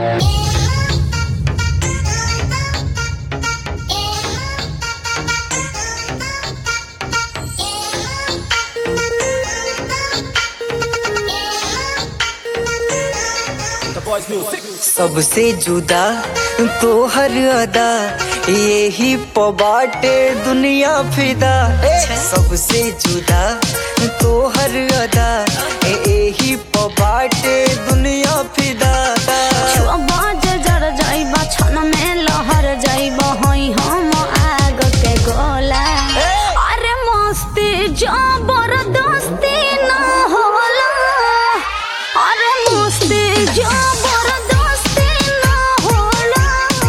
सबसे जुदा तोहर अदा यही पबाटे दुनिया फिदा सबसे जुदा तोहर अदा यही पबाटे दुनिया फिदा बाज जर जाइबा छन में लहर जाइबा हई हम आग के गोला अरे मस्ती जबरदस्ती ना होला अरे मस्ती जबरदस्ती ना होला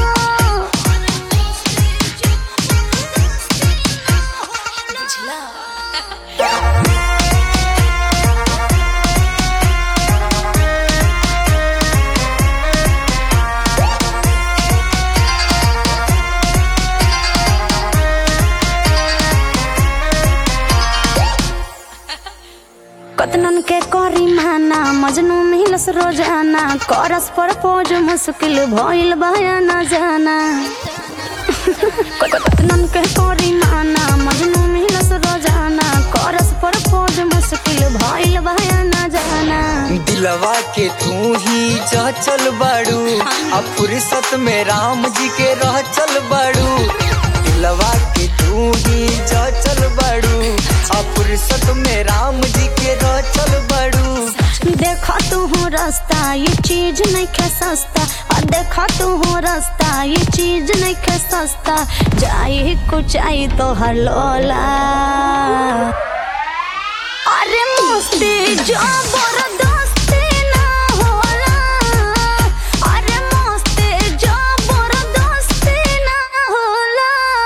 कतनन के करी माना मजनू मिलस रोजाना करस पर पोज मुश्किल भइल बया न जाना कतनन के करी माना मजनू मिलस रोजाना करस पर पोज मुश्किल भइल बया न जाना दिलवा के तू ही जा चल बाड़ू अब फुर्सत में राम जी के रह चल बाड़ू दिलवा के तू ही जा चल बाड़ू अब फुर्सत में राम जी के रह चल बाड़ू देखा तू हो रास्ता ये चीज नहीं खे सस्ता और देखा तू हो रास्ता ये चीज नहीं खे सस्ता जाई कुछ आई तो हर लोला अरे मस्ती जबरदस्ती ना होला अरे मस्ती जबरदस्ती ना होला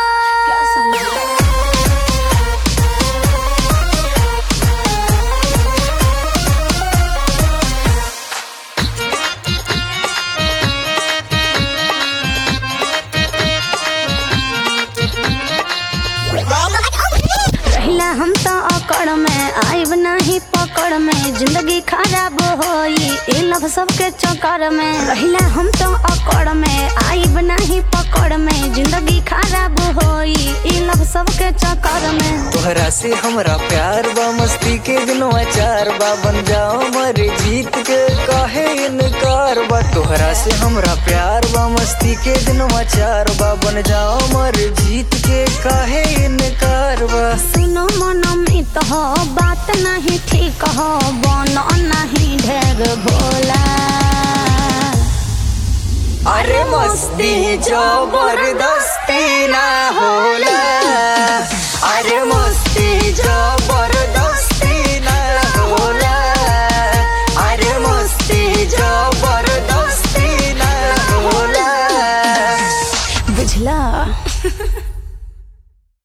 रहिला हम तो अकड़ में आइब नहीं पकड़ में जिंदगी खराब होई ए लव सबके चक्कर में रहिला हम तो अकड़ में आइब नहीं पकड़ में जिंदगी खराब होई ए लव सबके चक्कर में तोहरा से हमरा प्यार बा मस्ती के दिनवा चार बा बन जाओ मरे जीत के काहे इनकार बा तोहरा से हमरा प्यार बा मस्ती के दिनवा चार बा बन जाओ मरे जीत के काहे इनकार बा सुनो मनो मित हो बात नहीं ठीक हो बनो नहीं ढेर भोला अरे मस्ती जबरदस्त